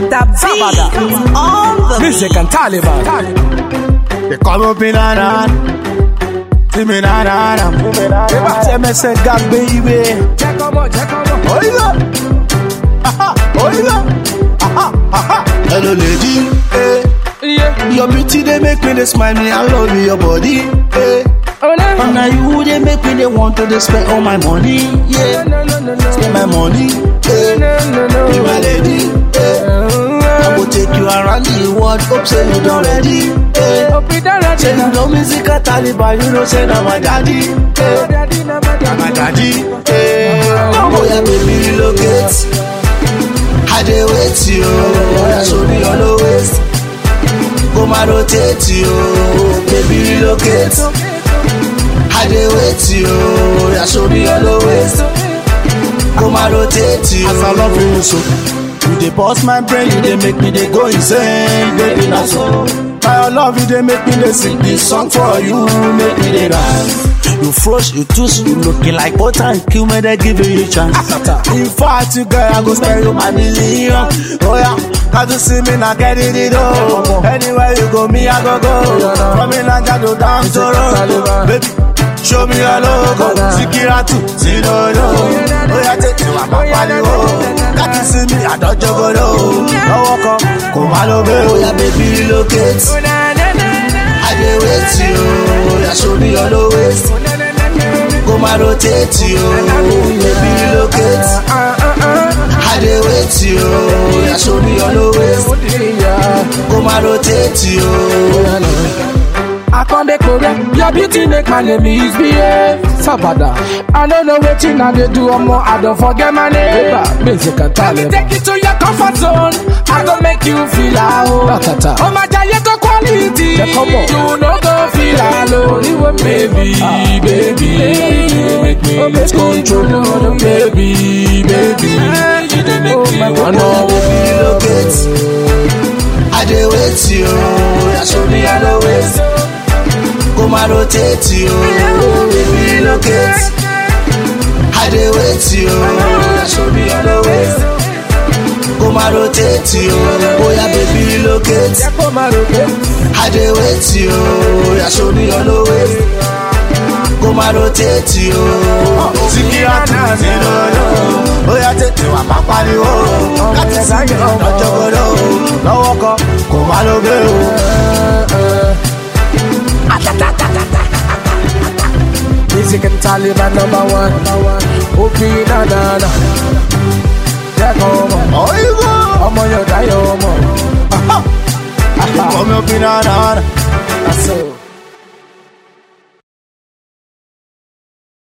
Mr. B on the Music and Taliban. They come up in a run. See me na na na. Eba tell me say God baby. Check on more, check on more. Oiga. Aha, oiga. Aha, aha. Hello lady. Hey. Yeah. Your beauty they make me they smile me. I love your body. Hey. Oh, no. And now you they make me they want to they spend all my money. Yeah. No, no, no, no. Spend my money. Hey. No, no, no. Be my lady. Hey. I Uh, will take you around the world. Hope say you done ready. Hey. Hope you done that. Say you know music a Taliban, you know say na my daddy. Hey. Daddy, na my Na my daddy. daddy. Hey. Oh yeah, baby relocate. I dey wait you. Oh yeah, show me your low waist. Go my rotate you. Baby relocate. I dey wait you. Oh yeah, show me your low waist. Go my rotate you. As I love you so. You dey burst my brain, you dey make me dey go insane, baby na so. By your love, you dey make me dey sing this song for you, make me dey dance. You flush, you twist, you looking like butter and kill me, they give you a chance. In fact, you girl, I go spend you my million. Oh yeah, cause you see me now get it, it oh. Anywhere you go, me I go go. From Inlanda to down to road, baby. Show me your logo, Sikiratu, Sinodo. Oh yeah, take you, I'm a pariwo. That you see me, I don't juggle. No walk up, come on over. Oh yeah, baby, relocate. Oh, na, na, na, na. I dey wait you. Oh yeah, show me your low waist. Oh, na, na, na, na. Go my rotate you. Baby, relocate. Uh, uh, uh. I dey wait you. Oh yeah, show me your low waist. Oh, dear. Go my rotate you. I come dey correct. Your beauty make my name misbehave. Sabada. I don't know wetin I dey do omo. I don't forget my name. Eba, music and Let me talent. take you to your comfort zone. I go make you feel alone. Ratata. Oh my giant go quality. Yeah, come on. You no go feel alone. You a baby, baby, you make me Oh, lose baby. control. Baby, baby, you dey make Oh, me my wanna God. Baby, relocate. I dey wait you. Oh yeah, show me your low waist. Go my rotate you. Baby, relocate. I dey wait you. Oh yeah, show me your low waist. Go my rotate you. Oh yeah, baby, relocate. Come on, okay. I dey wait you, yeah, show me your low waist. Go my rotate you. Sikiratu ti lọ́lọ́, ó yá tètè wà má pariwo. Láti sí lọ́jọ́ gbọ́dọ̀ o, lọ́wọ́ kan kò má ló gbé o. Music and Taliban number one. Opi na na na. Jẹ́ kọ́ ọmọ. Ọ̀yìnbó, Ọmọ yóò dá yọ ọmọ. ọmọ obìnrin náà. That's all.